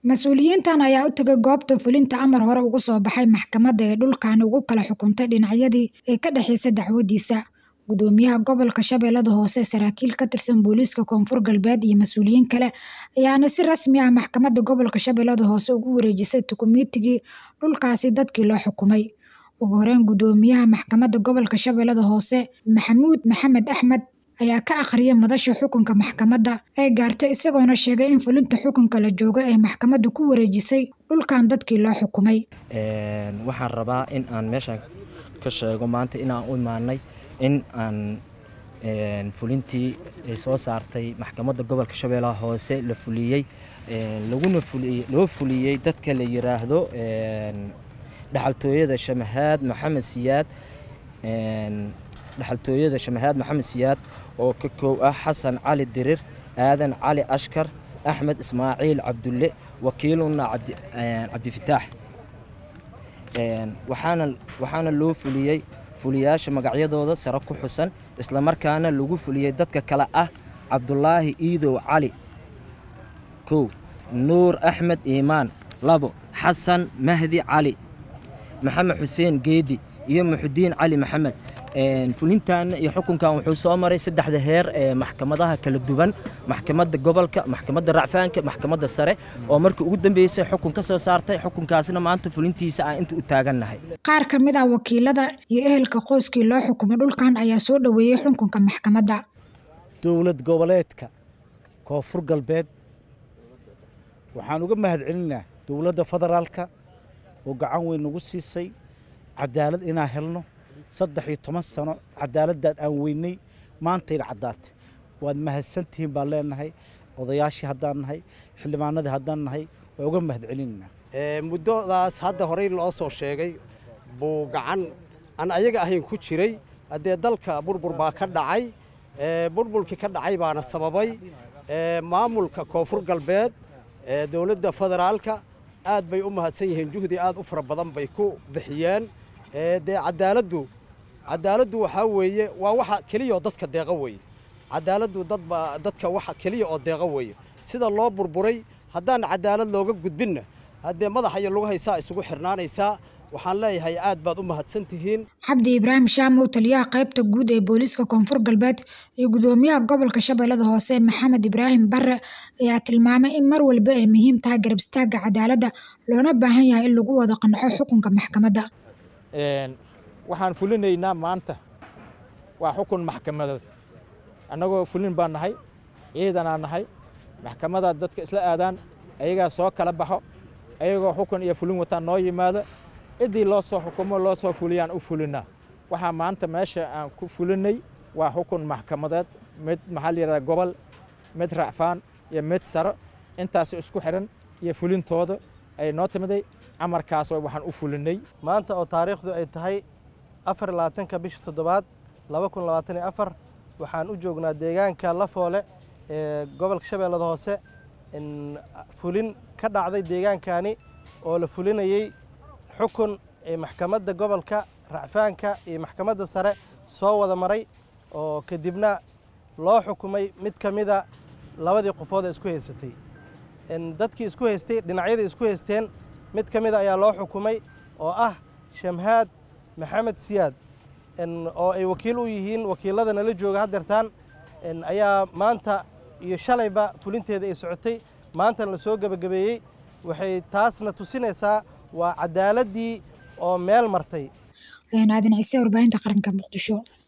Mas-uuliyiintan ayaa u tagay goobta fulinta amar hore uga soo baxay maxkamadda ee dhulkan ugu kala xukuntay dhinacyadii ee ka dhexeysay dacwadiisa. Gudoomiyaha Gobolka Shabeellada Hoose, saraakiil ka tirsan booliiska Koonfur Galbeed iyo mas'uuliyiin kale ayaana si rasmi ah maxkamadda gobolka Shabeellada Hoose ugu wareejisay dukumiintigii dhulkaasi dadkii loo xukumay. Ugu horeyn, Gudoomiyaha Maxkamadda Gobolka Shabeellada Hoose, Maxamuud Maxamed Axmed ayaa ka akhriyay madasha xukunka maxkamadda ay gaartay isagoona sheegay in fulinta xukunka la joogo ay maxkamaddu ku wareejisay dhulkan dadkii loo xukumay. waxaan rabaa in aan meeshan ka sheego maanta in aan u imaanay in aan fulintii ay soo saartay maxkamadda gobolka shabeellaha hoose la fuliyey laguna fuliyey loo fuliyey dadka la yiraahdo dhaxaltooyada shamahaad maxamed siyaad dhaxaltooyada shamahaad maxamed siyaad oo ka koow ah xasan cali dirir aadan cali ashkar axmed ismaaciil cabdulle wakiiluna cabdifataax waxaana waxaana loo fuliyey fuliyaasha magacyadooda sare ku xusan islamarkaana lagu fuliyey dadka kale ah cabdulaahi iidow cali kow nuur axmed iimaan labo xasan mahdi cali maxamed xuseen geedi iyo muxudiin cali maxamed fulintan iyo xukunkan wuxuu soo maray saddexda heer ee maxkamadaha kala duwan maxkamadda gobolka maxkamadda racfaanka maxkamadda sare oo markii ugu dambeysay xukun ka soo saartay xukunkaasna maanta fulintiisa aan inta u taagannahay Qaar ka mid ah wakiilada iyo ehelka qoyskii loo xukumay dhulkan ayaa soo dhoweeyey xukunka maxkamadda. dowlad goboleedka koonfur galbeed waxaan uga mahadcelinaynaa dowladda federaalka oo gacan weyn nagu siisay cadaalad inaan helno saddex iyo toban sano cadaaladdaad aan weynay maantayna caddaatay waad mahadsantihiin baan leenahay odayaashii haddaan nahay xildhibaanadii haddaan nahay waa uga mahadcelinaynaa muddadaas hadda horey loo soo sheegay buu gacan aan ayaga ahayn ku jiray haddee dalka burbur baa ka dhacay burburkii ka dhacay baana sababay maamulka koonfur galbeed dowladda federaalka aad bay u mahadsan yihiin juhdi aad u fara badan bay ku bixiyeen dee cadaaladdu cadaaladdu waxaa weeye waa waxa keliya oo dadka deeqa weeye cadaaladdu dadba dadka waxa keliya oo deeqa weeye sida loo burburay haddaan cadaalad looga gudbinna haddee madaxa iyo lagu haysaa isugu xirnaanaysaa waxaan leeyahay aad baad u mahadsan tihiin Cabdi Ibraahim Shaamow taliyaha qaybta guud ee booliiska Koonfur Galbeed iyo gudoomiyaha gobolka Shabeellada Hoose Maxamed Ibraahim Barre ayaa tilmaamay in mar walba ay muhiim tahay garab istaagga cadaaladda loona baahan yahay in lagu wada qanco xukunka maxkamadda. waxaan fulinaynaa maanta waa xukun maxkamadeed annagoo fulin baan nahay ciidanaa nahay maxkamadaad dadka isla aadaan ayagaa soo kala baxo ayagoo xukun iyo fulin wataan noo yimaado ciddii loo soo xukumo loo soo fuliyaan u fulinaa waxaa maanta meesha aan ku fulinay waa xukun maxkamadeed mid maxaa la yidhahdaa gobol mid racfaan iyo mid saro intaas isku xiran iyo fulintooda ay noo timiday amarkaas waxaan u fulinay maanta oo taariikhdu ay tahay afar iyo labaatanka bisha toddobaad laba kun labaatan iyo afar waxaan u joognaa deegaanka lafoole ee gobolka shabeellada hoose fulin ka dhacday deegaankani oo la fulinayey xukun ee maxkamadda gobolka racfaanka iyo maxkamadda sare soo wada maray oo kadibna loo xukumay mid ka mida labadii qofood ee isku haysatay dadkii isku haystay dhinacyadii isku haysteen mid ka mida ayaa loo xukumay oo ah shamhaad maxamed siyaad oo ay wakiil u yihiin wakiilada nala jooga haddeertaan ayaa maanta iyo shalayba fulinteeda ay socotay maantana la soo gebagabeeyey waxay taasna tusinaysaa waa cadaaladdii oo meel martay Ayaan aadan ciise warbaahinta qaranka Muqdisho.